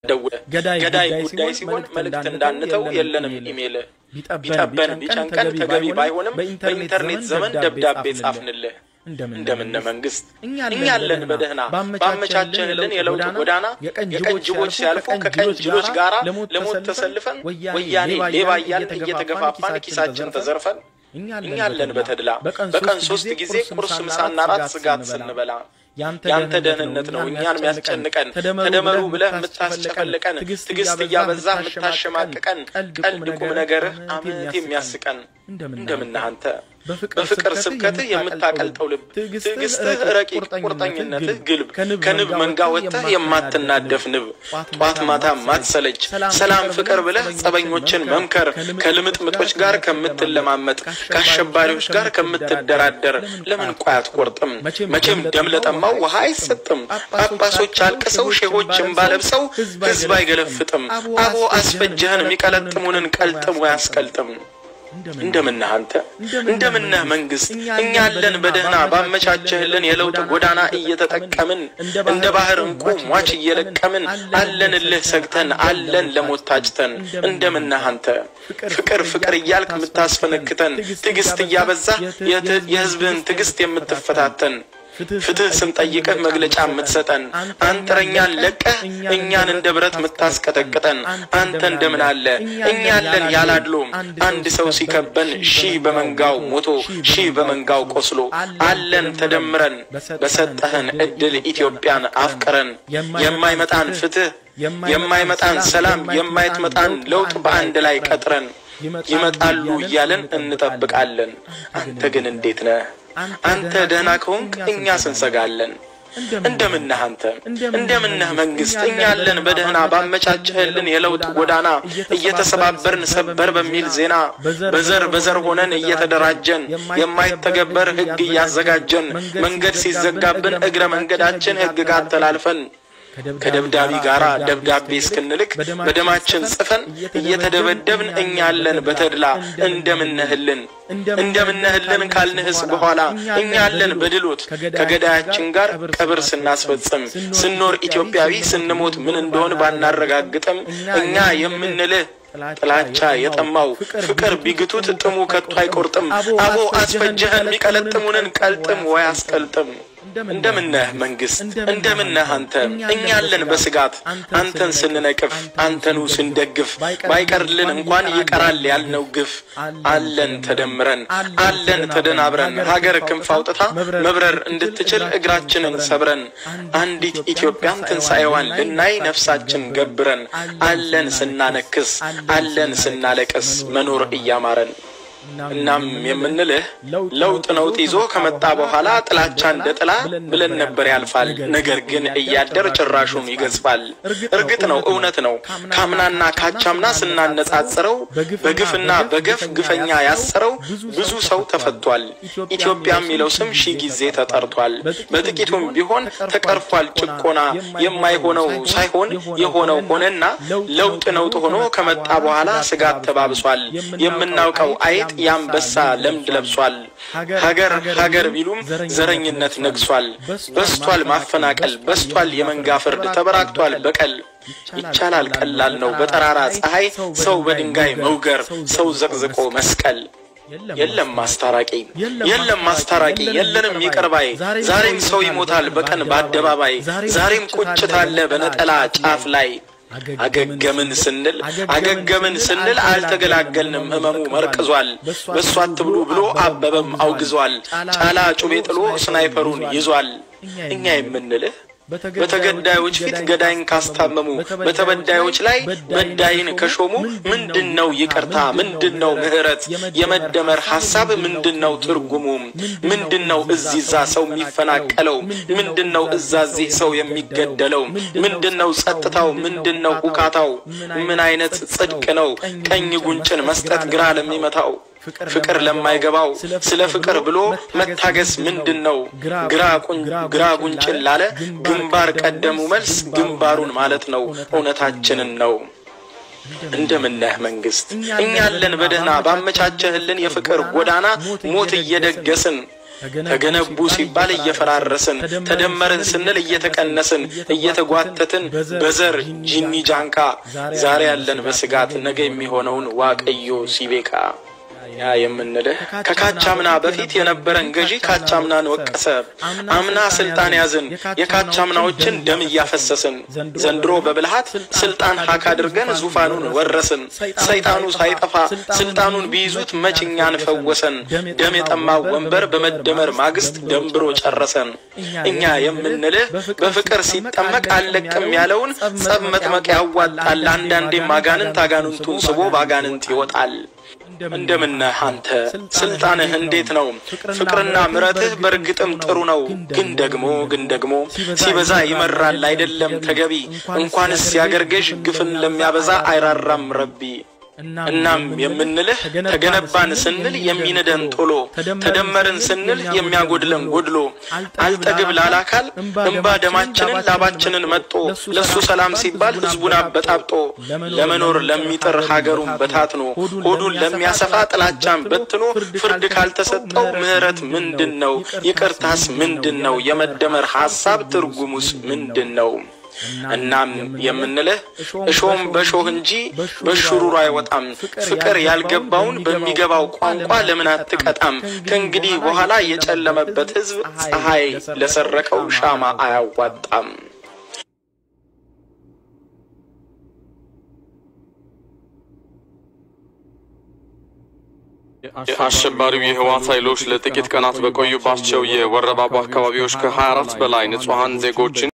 ደውለ ገዳይ ጉዳይ ሲሆን መልእክት እንዳንተው የለንም ኢሜል ቢጠበን ቢጨንቀን ተገቢ ባይሆንም በኢንተርኔት ዘመን ደብዳቤ ጻፍንልህ እንደምነ መንግስት እኛ አለን በደህና ባመቻቸንልን የለውጥ ጎዳና የቀን ጅቦች ሲያልፉ ከቀን ጅሎች ጋር ለሞት ተሰልፈን ወያኔ ሌባ እያልን እየተገፋፋን ኪሳችን ተዘርፈን እኛ አለን በተድላ በቀን ሶስት ጊዜ ቁርስ፣ ምሳና ራት ስጋት ስንበላ ያንተ ደህንነት ነው እኛን የሚያስጨንቀን። ተደመሩ ብለህ የምታስጨፈልቀን፣ ትዕግስት እያበዛ የምታሸማቅቀን፣ ቀልድ ቁም ነገርህ አመት የሚያስቀን እንደምነህ አንተ በፍቅር ስብከትህ የምታቀልጠው ልብ፣ ትዕግስትህ ረቂቅ፣ ቁርጠኝነትህ ግልብ፣ ከንብ መንጋ ወጥተህ የማትናደፍ ንብ፣ ጧት ማታ ማትሰለች፣ ሰላም ፍቅር ብለህ ጸበኞችን መምከር፣ ከልምጥምጦች ጋር ከምትለማመጥ፣ ከአሸባሪዎች ጋር ከምትደራደር ለምን ቆይ አትቆርጥም? መቼም ደም ለጠማው ውሃ አይሰጥም። ጳጳሶች አልቅሰው ሼሆች እምባ ለብሰው ሕዝብ አይገለፍጥም። አቦ አስፈጀህን የሚቀለጥሙንን ቀልጥሙ ያስቀልጥም። እንደምነህ አንተ እንደምነህ መንግስት እኛ አለን በደህና ባመቻቸህልን የለውጥ ጎዳና እየተጠቀምን እንደ ባህር እንቁ ሟች እየለቀምን አለንልህ ሰግተን አለን ለሞት ታጭተን እንደምነህ አንተ ፍቅር ፍቅር እያልክ የምታስፈነክተን ትዕግስት እያበዛህ የህዝብህን ትዕግስት የምትፈታተን ፍትህ ስንጠይቅህ መግለጫ የምትሰጠን አንጥረኛን ለቀህ እኛን እንደ ብረት የምታስቀጠቅጠን አንተ እንደምን አለ እኛ አለን ያላድሎ አንድ ሰው ሲከበን ሺህ በመንጋው ሞቶ ሺህ በመንጋው ቆስሎ አለን ተደምረን በሰጠህን እድል ኢትዮጵያን አፍቅረን የማይመጣን ፍትህ የማይመጣን ሰላም የማይትመጣን ለውጥ በአንድ ላይ ቀጥረን ይመጣሉ እያለን እንጠብቃለን። አንተ ግን እንዴት ነህ? አንተ ደህና ከሆንክ እኛ ስንሰጋለን። እንደምነህ አንተ እንደምነህ መንግስት እኛ አለን በደህና ባመቻቸህልን የለውጥ ጎዳና እየተሰባበርን ሰበር በሚል ዜና በዘር በዘር ሆነን እየተደራጀን የማይተገበር ህግ እያዘጋጀን መንገድ ሲዘጋብን እግረ መንገዳችን ህግ ጋር ተላልፈን ከደብዳቢ ጋር ደብዳቤ እስክንልክ በደማችን ጽፈን እየተደበደብን እኛ አለን በተድላ እንደምነህልን እንደምነህልን ካልንህስ በኋላ እኛ አለን በድሎት ከገዳያችን ጋር ቀብር ስናስፈጽም ስኖር ኢትዮጵያዊ ስንሞት ምን እንደሆን ባናረጋግጥም እኛ የምንልህ ጥላቻ የጠማው ፍቅር ቢግቱት ጥሙ ከቶ አይቆርጥም። አቦ አስፈጀህን የሚቀለጥሙንን ቀልጥም ወይ አስቀልጥም። እንደምነህ መንግስት እንደምነህ አንተ እኛ አለን በስጋት አንተን ስንነቅፍ አንተኑ ስንደግፍ ባይቀርልን እንኳን ይቀራል ያልነው ግፍ አለን ተደምረን አለን ተደናብረን ሀገር ክንፍ አውጥታ መብረር እንድትችል እግራችንን ሰብረን አንዲት ኢትዮጵያን ትንሣኤዋን ልናይ ነፍሳችን ገብረን አለን ስናነክስ አለን ስናለቅስ መኖር እያማረን እናም የምንልህ ለውጥ ነውጥ ይዞ ከመጣ በኋላ ጥላቻ እንደ ጥላ ብለን ነበር ያልፋል። ነገር ግን እያደር ጭራሹን ይገዝፋል። እርግጥ ነው እውነት ነው። ካምናና ካቻምና ስናነጻጽረው በግፍና በገፍ ግፈኛ ያሰረው ብዙ ሰው ተፈቷል። ኢትዮጵያ የሚለው ስም ሺህ ጊዜ ተጠርቷል። በጥቂቱም ቢሆን ተቀርፏል ጭቆና። የማይሆነው ሳይሆን የሆነው ሆነና ለውጥ ነውጥ ሆኖ ከመጣ በኋላ ስጋት ተባብሷል። የምናውቀው አይጥ የአንበሳ ለምድ ለብሷል። ሀገር ሀገር ቢሉም ዘረኝነት ነግሷል። በስቷል ማፈናቀል፣ በስቷል የመንጋ ፍርድ፣ ተበራክቷል በቀል። ይቻላል ቀላል ነው በጠራራ ፀሐይ ሰው በድንጋይ መውገር፣ ሰው ዘቅዝቆ መስቀል። የለም ማስታራቂ የለም ማስታራቂ የለንም ይቅር ባይ። ዛሬም ሰው ይሞታል በቀን በአደባባይ። ዛሬም ቁጭት አለ በነጠላ ጫፍ ላይ አገገምን ስንል አገገምን ስንል አልተገላገልንም። ህመሙ መርቅዟል። በእሱ አትብሉ ብሎ አበበም አውግዟል። ጫላ ጩቤ ጥሎ ስናይፐሩን ይዟል። እኛ የምንልህ በተገዳዮች ፊት ገዳይን ካስታመሙ በተበዳዮች ላይ በዳይን ከሾሙ ምንድን ነው ይቅርታ? ምንድን ነው ምህረት? የመደመር ሀሳብ ምንድን ነው ትርጉሙ? ምንድን ነው እዚዛ ሰው የሚፈናቀለው? ምንድን ነው እዛዚህ ሰው የሚገደለው? ምንድን ነው ጸጥታው? ምንድን ነው ሁካታው? ምን አይነት ጽድቅ ነው ቀኝ ጉንጭን መስጠት ግራ ለሚመታው? ፍቅር ለማይገባው ስለ ፍቅር ብሎ መታገስ ምንድን ነው? ግራ ጉንጭን ላለ ግንባር ቀደሙ መልስ ግንባሩን ማለት ነው። እውነታችንን ነው። እንደምነህ መንግስት እኛ አለን በደህና ባመቻቸህልን የፍቅር ጎዳና ሞት እየደገስን ተገነቡ ሲባል እየፈራረስን፣ ተደመርን ስንል እየተቀነስን፣ እየተጓተትን በዘር ጂኒ ጃንካ ዛሬ ያለን በስጋት ነገ የሚሆነውን ዋቀዮ ሲቤካ ያ የምንልህ ከካቻምና በፊት የነበረን ገዢ ካቻምናን ወቀሰ። አምና ስልጣን ያዝን፣ የካቻምናዎችን ደም እያፈሰስን፣ ዘንድሮ በብልሃት ስልጣን ሀክ አድርገን ዙፋኑን ወረስን። ሰይጣኑ ሳይጠፋ ስልጣኑን ቢይዙት መችኛን ፈወሰን። ደም የጠማው ወንበር በመደመር ማግስት ደንብሮ ጨረሰን። እኛ የምንልህ በፍቅር ሲጠመቅ አለቅም ያለውን ጸብ መጥመቅ ያዋጣል። አንዳንዴም አጋንንት አጋንንቱን ስቦ በአጋንንት ይወጣል። እንደምነህ አንተ ስልጣንህ እንዴት ነው? ፍቅርና ምረትህ በእርግጥም ጥሩ ነው። ግን ደግሞ ግን ደግሞ ሲበዛ ይመራል አይደለም ተገቢ። እንኳንስ ያገር ገዥ ግፍን ለሚያበዛ አይራራም ረቢ። እናም የምንልህ ተገነባን ስንል የሚንደን ቶሎ፣ ተደመርን ስንል የሚያጎድለን ጎድሎ፣ አልጠግብ ላላካል እንባ ደማችንን ላባችንን መጦ፣ ለሱ ሰላም ሲባል ህዝቡን አበጣብጦ፣ ለመኖር ለሚጥር ሀገሩን በታትኖ፣ ሆዱን ለሚያሰፋ ጥላቻን በትኖ፣ ፍርድ ካልተሰጠው ምህረት ምንድን ነው? ይቅርታስ ምንድን ነው? የመደመር ሀሳብ ትርጉሙስ ምንድን ነው? እናም የምንልህ እሾም በሾህ እንጂ በሹሩሩ አይወጣም። ፍቅር ያልገባውን በሚገባው ቋንቋ ለምን አትቀጣም? ከእንግዲህ በኋላ የጨለመበት ህዝብ ፀሐይ ለሰረቀው ሻማ አያዋጣም። አሸባሪው የህወሓት ኃይሎች ለጥቂት ቀናት በቆዩባቸው የወረባቦ አካባቢዎች ከ24 በላይ ንጹሐን ዜጎችን